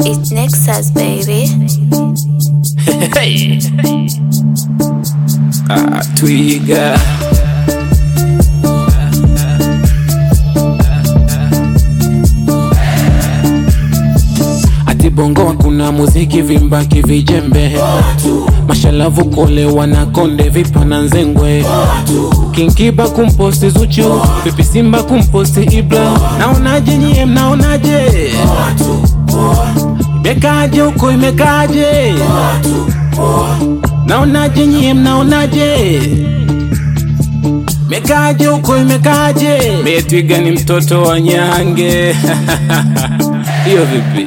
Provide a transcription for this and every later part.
It's Nexus, baby. Hey. Ah, twiga ati bongo kuna muziki vimbaki vijembe mashalavu kole wanakonde vipana nzengwe kinkiba kumposti zuchu pipi simba kumposti ibla naonaje nyie mnaonaje imekaje huko imekaje naonaje nyie mnaonaje mekaje huko imekaje metwiga ni mtoto wa nyange hiyo vipi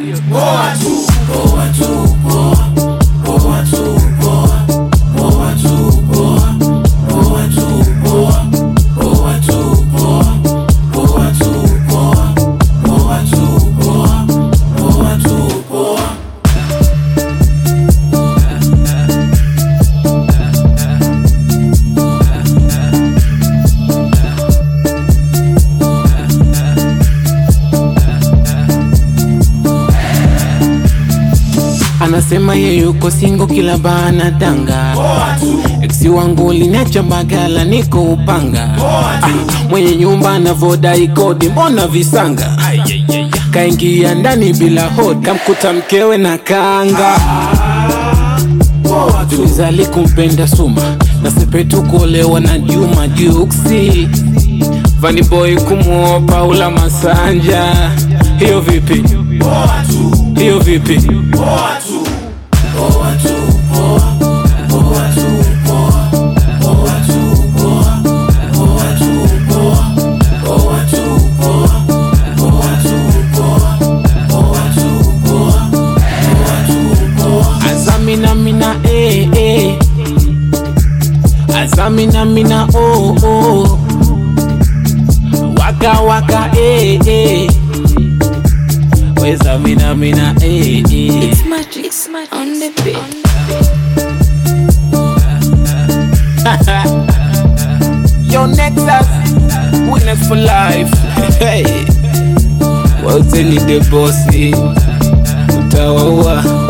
anasema ye yuko singo kila bana danga eksi wangu linacha bagala niko upanga ah, mwenye nyumba anavodai kodi mbona visanga kaingia ndani bila hodi kamkuta mkewe na kanga tulizali kumpenda suma na sepetu kuolewa na juma juksi vaniboy kumuoa paula masanja hiyo vipi hiyo vipi azamina mina eh, eh. azamina mina oh, oh. waka waka eh, eh. wezamina mina eh, eh. It's magic, it's magic on the beat. Yo, Nexus, winners for life. Hey, wote ni the bossy, utawaua